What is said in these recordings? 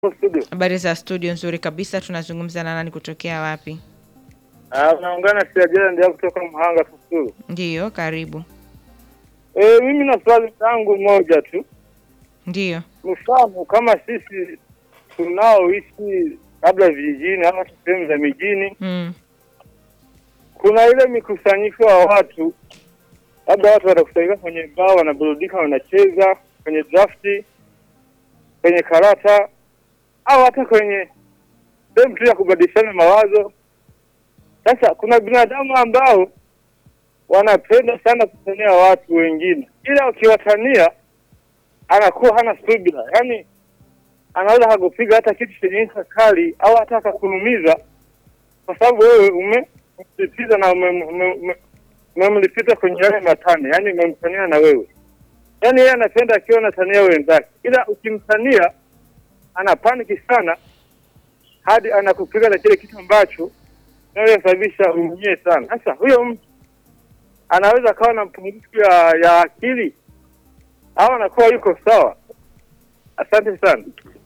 studio. Habari za studio? Nzuri kabisa. Tunazungumza na nani kutokea wapi? Ah, unaungana Siajela ndio kutoka Mhanga Kusuru. Ndiyo, karibu. Eh, mimi na swali langu moja tu. Ndiyo. Mfano kama sisi tunaoishi labda vijijini ama sehemu za mijini, Mm. kuna ile mikusanyiko wa watu, labda watu watakusanyika kwenye baa, wanaburudika, wanacheza kwenye drafti, kwenye karata au hata kwenye sehemu tu ya kubadilishana mawazo. Sasa kuna binadamu ambao wanapenda sana kutania watu wengine, ila ukiwatania anakuwa hana subira, yaani anaweza hakupiga hata kitu chenye ncha kali au hata akakunumiza kwa sababu wewe umemsitiza na umem- ume- ume- umemlipita kwenye yale matane, yaani umemtania na wewe, yaani yeye anapenda akiwa anatania wenzake, ila ukimtania ana paniki sana hadi anakupiga na kile kitu ambacho inayosababisha umie sana. Sasa huyo mtu anaweza akawa na mpungufu ya, ya akili au anakuwa yuko sawa. Asante sana.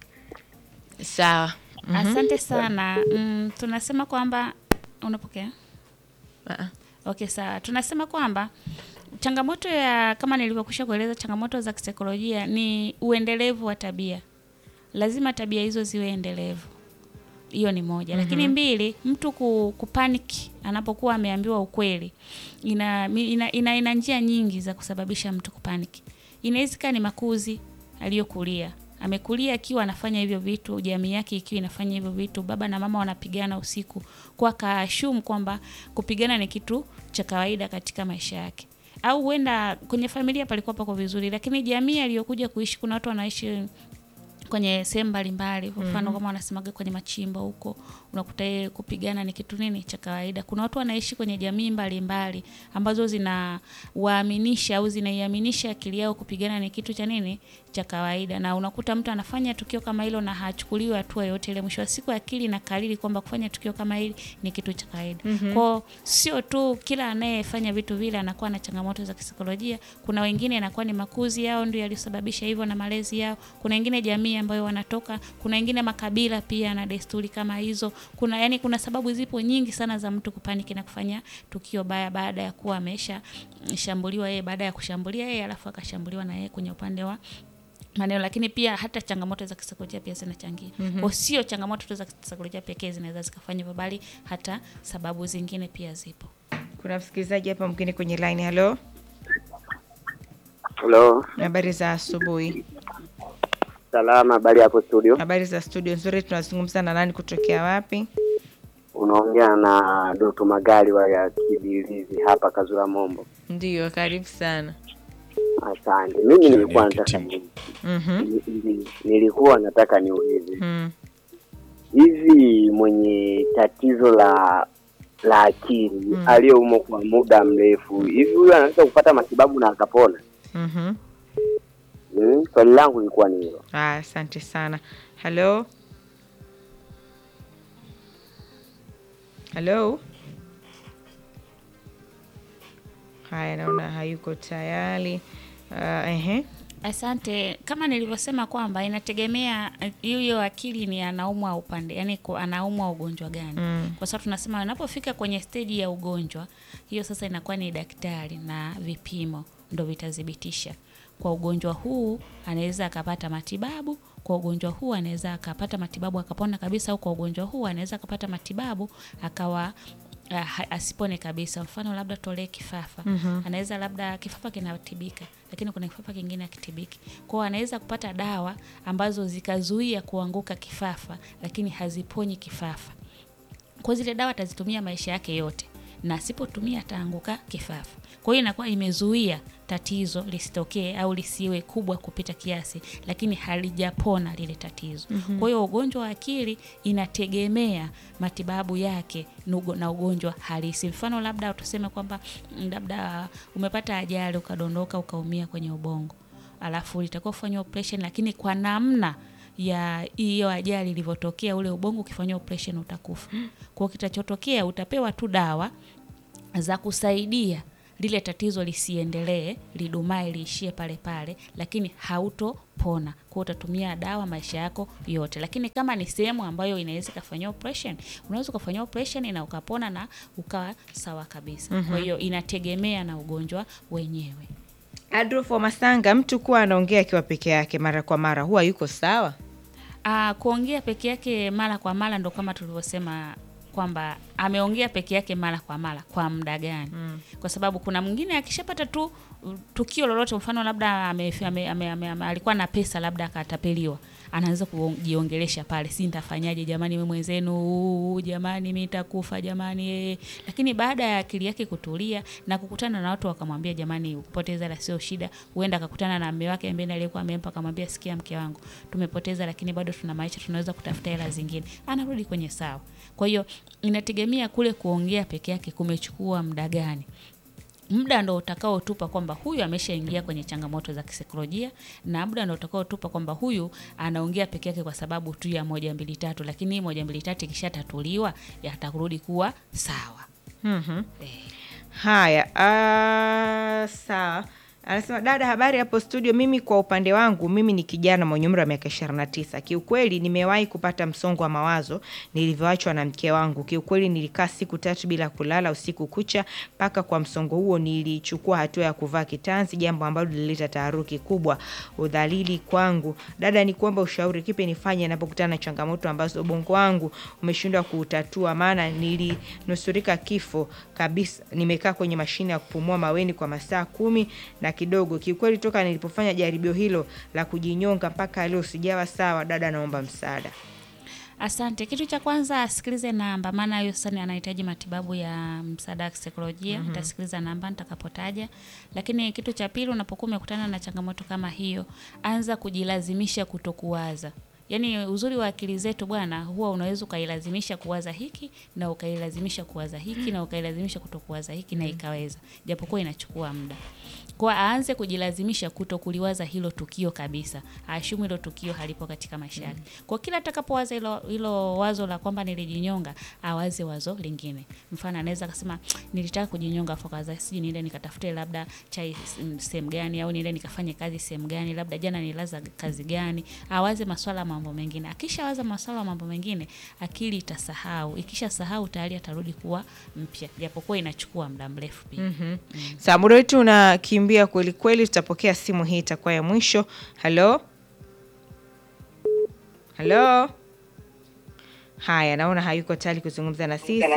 Sawa. Mhm. Asante sana. Mm, tunasema kwamba unapokea? Ah, Okay, sawa. Tunasema kwamba changamoto ya kama nilivyokwisha kueleza, changamoto za kisaikolojia ni uendelevu wa tabia. Lazima tabia hizo ziwe endelevu. Hiyo ni moja. Lakini mbili, mtu ku, kupanic anapokuwa ameambiwa ukweli. Ina mi- ina, ina, ina njia nyingi za kusababisha mtu kupanic. Inaweza ikawa ni makuzi aliyokulia. Amekulia akiwa anafanya hivyo vitu, jamii yake ikiwa inafanya hivyo vitu, baba na mama wanapigana usiku, kwa kaashumu kwamba kupigana ni kitu cha kawaida katika maisha yake. Au huenda kwenye familia palikuwa pako vizuri, lakini jamii aliyokuja kuishi, kuna watu wanaishi kwenye sehemu mbalimbali kwa mfano kama wanasemaga kwenye machimbo huko unakuta yeye kupigana ni kitu nini cha kawaida kuna watu wanaishi kwenye jamii mbalimbali ambazo zinawaaminisha au zinaiaminisha akili yao kupigana ni kitu cha nini cha kawaida na unakuta mtu anafanya tukio kama hilo na hachukuliwi hatua yoyote ile mwisho wa siku akili na kariri kwamba kufanya tukio kama hili ni kitu cha kawaida kwao sio tu kila anayefanya vitu vile anakuwa na changamoto za kisaikolojia kuna wengine inakuwa ni makuzi yao ndio yalisababisha hivyo na malezi yao kuna wengine jamii ambayo wanatoka kuna wengine makabila pia na desturi kama hizo kuna yani kuna sababu zipo nyingi sana za mtu kupaniki na kufanya tukio baya baada ya kuwa amesha shambuliwa yeye baada ya kushambulia yeye alafu akashambuliwa na yeye kwenye upande wa maneno lakini pia hata changamoto za kisaikolojia pia zinachangia mm kwa sio changamoto tu za kisaikolojia pekee zinaweza zikafanya hivyo bali hata sababu zingine pia zipo Kuna msikilizaji hapa mwingine kwenye line. Halo, Halo, habari za asubuhi. salama. Habari hapo studio, Habari za studio nzuri. Tunazungumza na nani kutokea wapi? unaongea na Doto Magali wa ya Kibilizi hapa Kazura Mombo. Ndiyo, karibu sana. Asante. Mimi nilikuwa nataka ni, Mhm. ni- ni- nilikuwa nataka niulize Mm. hivi, mwenye tatizo la la akili Mm. aliyeumwa kwa muda mrefu, hivi huyu anaweza kupata matibabu na akapona? Mhm. Mm, swali langu lilikuwa ni hilo. Ah, asante sana. Halo, halo. Haya, naona hayuko tayari. Uh, ehe. Asante. Kama nilivyosema kwamba inategemea eh, hiyo akili ni anaumwa upande, yani ku- anaumwa ugonjwa gani? Mm. Kwa sababu tunasema anapofika kwenye steji ya ugonjwa, hiyo sasa inakuwa ni daktari na vipimo ndo vitathibitisha kwa ugonjwa huu anaweza akapata matibabu, kwa ugonjwa huu anaweza akapata matibabu akapona kabisa, au kwa ugonjwa huu anaweza akapata matibabu akawa uh, ha- asipone kabisa. Mfano labda tolee kifafa Mhm. anaweza labda kifafa kinatibika, lakini kuna kifafa kingine akitibiki. Kwao anaweza kupata dawa ambazo zikazuia kuanguka kifafa, lakini haziponyi kifafa kwa zile dawa atazitumia maisha yake yote na asipotumia ataanguka kifafa. Kwa hiyo inakuwa imezuia tatizo lisitokee au lisiwe kubwa kupita kiasi, lakini halijapona lile tatizo. Kwa hiyo ugonjwa wa akili inategemea matibabu yake nugo- na ugonjwa halisi. Mfano labda tuseme kwamba mm, labda umepata ajali ukadondoka ukaumia kwenye ubongo, alafu litakuwa kufanywa operation, lakini kwa namna ya hiyo ajali ilivyotokea, ule ubongo ukifanywa operation utakufa. Kwa hiyo kitachotokea utapewa tu dawa za kusaidia lile tatizo lisiendelee, lidumae, liishie pale pale, lakini hautopona. Kwa utatumia dawa maisha yako yote, lakini kama ni sehemu ambayo inaweza ikafanyia operation, unaweza ukafanyia operation na ukapona na ukawa sawa kabisa. Kwa hiyo inategemea na ugonjwa wenyewe. Adolfo Masanga, mtu kuwa anaongea akiwa peke yake mara kwa mara huwa yuko sawa? Ah, kuongea peke yake mara kwa mara ndo kama tulivyosema kwamba ameongea peke yake mara kwa mara kwa muda gani? Kwa sababu kuna mwingine akishapata tu uh, tukio lolote, mfano labda ame, ame, ame, ame, ame, alikuwa na pesa labda akatapeliwa, anaanza kujiongelesha pale, si nitafanyaje jamani, mimi mwenzenu, jamani mimi nitakufa jamani eh. Lakini baada ya akili yake kutulia na kukutana na watu wakamwambia, jamani, kupoteza la sio shida, huenda akakutana na mume wake ambaye aliyekuwa amempa, akamwambia, sikia mke wangu, tumepoteza lakini bado tuna maisha, tunaweza kutafuta hela zingine, anarudi kwenye sawa. Kwa hiyo inategemea kule kuongea peke yake kumechukua muda gani muda ndo utakaotupa kwamba huyu ameshaingia kwenye changamoto za kisaikolojia, na muda ndo utakaotupa kwamba huyu anaongea peke yake kwa sababu tu ya moja mbili tatu, lakini hii moja mbili tatu ikishatatuliwa yatarudi kuwa sawa. Mhm. Eh. Haya, ah, sawa. Anasema dada, habari hapo studio. Mimi kwa upande wangu, mimi ni kijana mwenye umri wa miaka 29. Kiukweli nimewahi kupata msongo wa mawazo nilivyoachwa na mke wangu. Kiukweli nilikaa siku tatu bila kulala usiku kucha, mpaka kwa msongo huo nilichukua hatua ya kuvaa kitanzi, jambo ambalo lilileta taharuki kubwa, udhalili kwangu. Dada, ni kuomba ushauri, kipi nifanye ninapokutana na changamoto ambazo ubongo wangu umeshindwa kuutatua? Maana nilinusurika kifo kabisa. Nimekaa kwenye mashine ya kupumua maweni kwa masaa kumi na kidogo. Kiukweli toka nilipofanya jaribio hilo la kujinyonga mpaka leo sijawa sawa. Dada, naomba msaada. Asante. Kitu cha kwanza asikilize namba, maana hiyo sasa ni anahitaji matibabu ya msaada wa kisaikolojia. Utasikiliza namba nitakapotaja. Lakini kitu cha pili, unapokuwa umekutana na changamoto kama hiyo, anza kujilazimisha kutokuwaza. Yaani uzuri wa akili zetu bwana, huwa unaweza ukailazimisha kuwaza hiki na ukailazimisha kuwaza hiki na ukailazimisha kutokuwaza hiki na ikaweza, japokuwa inachukua muda. Kwa aanze kujilazimisha kuto kuliwaza hilo tukio kabisa, aashumu hilo tukio halipo katika maisha yake. Kwa kila atakapowaza hilo, hilo wazo la kwamba nilijinyonga, awaze wazo lingine. Mfano anaweza akasema nilitaka kujinyonga, afu kaza siji niende nikatafute labda chai mm, sehemu gani, au niende nikafanye kazi sehemu gani, labda jana nilaza kazi gani. Awaze maswala ya mambo mengine. Akishawaza maswala ya mambo mengine, akili itasahau. Ikisha sahau tayari atarudi kuwa mpya, japokuwa inachukua muda mrefu pia. Saa muda wetu unakimbia kweli kweli, tutapokea simu hii, itakuwa ya mwisho. Halo, halo. Haya, naona hayuko tayari kuzungumza na sisi.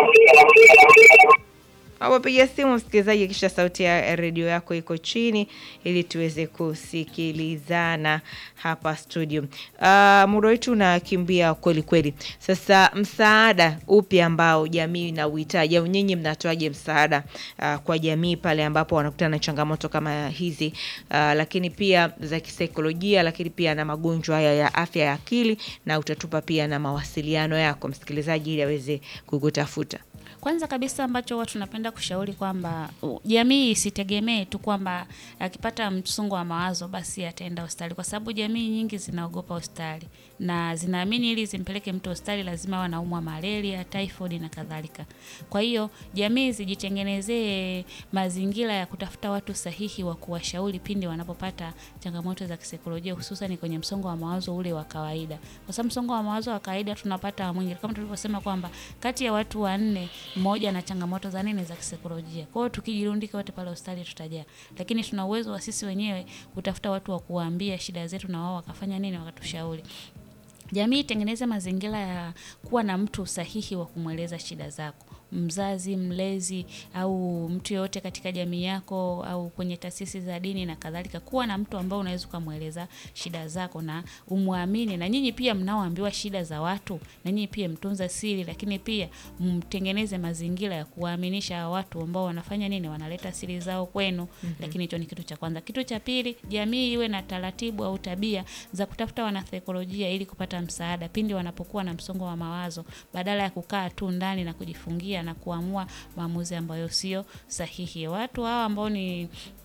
Awapiga simu msikilizaji, kisha sauti ya redio yako iko chini ili tuweze kusikilizana hapa studio. Uh, muda wetu unakimbia kweli kweli. Sasa msaada upi ambao jamii ina uhitaji au nyinyi mnatoaje msaada uh, kwa jamii pale ambapo wanakutana na changamoto kama hizi uh, lakini pia za kisaikolojia, lakini pia na magonjwa haya ya afya ya akili, na utatupa pia na mawasiliano yako msikilizaji, ili aweze kukutafuta. Kwanza kabisa ambacho huwa tunapenda kushauri kwamba uh, jamii isitegemee tu kwamba akipata msongo wa mawazo basi ataenda hospitali, kwa sababu jamii nyingi zinaogopa hospitali na zinaamini ili zimpeleke mtu hospitali lazima wanaumwa malaria, typhoid na kadhalika. Kwa hiyo jamii zijitengenezee mazingira ya kutafuta watu sahihi wa kuwashauri pindi wanapopata changamoto za kisaikolojia, hususan kwenye msongo wa mawazo ule wa kawaida, kwa sababu msongo wa mawazo wa kawaida tunapata mwingi, kama tulivyosema kwamba kati ya watu wanne mmoja na changamoto za nini za kisaikolojia. Kwa hiyo tukijirundika wote pale hospitali tutajaa, lakini tuna uwezo wa sisi wenyewe kutafuta watu wa kuwaambia shida zetu na wao wakafanya nini, wakatushauri. Jamii itengeneze mazingira ya kuwa na mtu sahihi wa kumweleza shida zako, mzazi, mlezi au mtu yoyote katika jamii yako au kwenye taasisi za dini na kadhalika. Kuwa na mtu ambao unaweza ukamweleza shida zako na umwamini, na nyinyi pia mnaoambiwa shida za watu, na nyinyi pia mtunza siri, lakini pia mtengeneze mazingira ya kuwaaminisha watu ambao wanafanya nini, wanaleta siri zao kwenu. Lakini hicho ni kitu cha kwanza. Kitu cha pili, jamii iwe na taratibu au tabia za kutafuta wanasaikolojia ili kupata msaada pindi wanapokuwa na msongo wa mawazo, badala ya kukaa tu ndani na kujifungia na kuamua maamuzi ambayo sio sahihi. Watu hawa ambao ni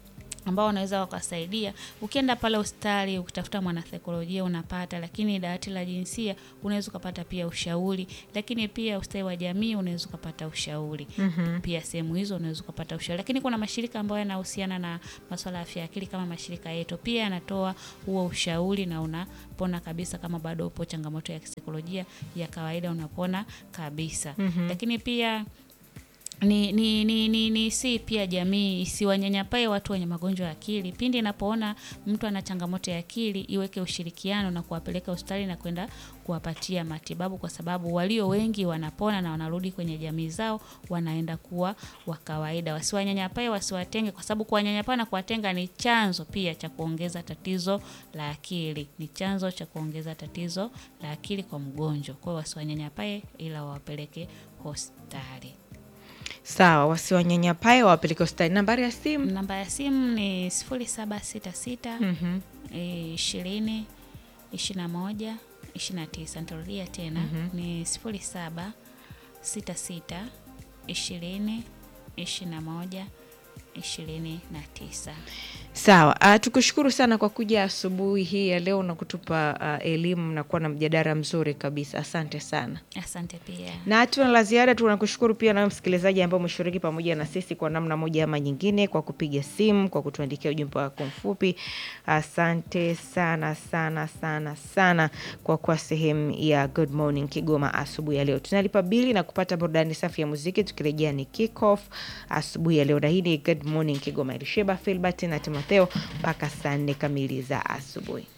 ambao wanaweza wakasaidia. Ukienda pale hospitali ukitafuta mwanasaikolojia unapata, lakini dawati la jinsia unaweza ukapata pia ushauri, lakini pia ustawi wa jamii unaweza ukapata ushauri mm-hmm. Pia sehemu hizo unaweza ukapata ushauri, lakini kuna mashirika ambayo yanahusiana na masuala ya afya ya akili kama mashirika yetu pia yanatoa huo ushauri na unapona kabisa. Kama bado upo changamoto ya kisaikolojia ya kawaida unapona kabisa mm-hmm. Lakini pia ni, ni, ni, ni, ni si pia jamii isiwanyanyapae watu wenye magonjwa ya akili. Pindi inapoona mtu ana changamoto ya akili, iweke ushirikiano na kuwapeleka hospitali na kwenda kuwapatia matibabu, kwa sababu walio wengi wanapona na wanarudi kwenye jamii zao, wanaenda kuwa wa kawaida. Wasiwanyanyapae, wasiwatenge, kwa sababu kuwanyanyapaa na kuwatenga ni chanzo pia cha kuongeza tatizo la akili, ni chanzo cha kuongeza tatizo la akili kwa mgonjwa. Kwa hiyo wasiwanyanyapae, ila wawapeleke hospitali. Sawa, wasiwanyanyapae wawapeleke hospitali. Nambari ya simu Namba ya simu ni sifuri saba sita sita Mhm. ishirini ishirini na moja ishirini na tisa. Nitarudia tena ni sifuri saba sita sita ishirini ishirini na moja ishirini na tisa. Sawa, uh, tukushukuru sana kwa kuja asubuhi hii ya leo na kutupa uh, elimu na kuwa na mjadala mzuri kabisa. Asante sana. Asante pia. na hatuna la ziada. Tunakushukuru pia nawe msikilizaji ambao umeshiriki pamoja na sisi kwa namna moja ama nyingine, kwa kupiga simu, kwa kutuandikia ujumbe wako mfupi. Asante sana sana sana sana kwa kuwa sehemu ya Good Morning Kigoma asubuhi ya leo. Tunalipa bili na kupata burudani safi ya muziki. Tukirejea ni kick off asubuhi ya leo, na hii ni Good Morning Kigoma. Elisheba Filbert na Timotheo mpaka saa nne kamili za asubuhi.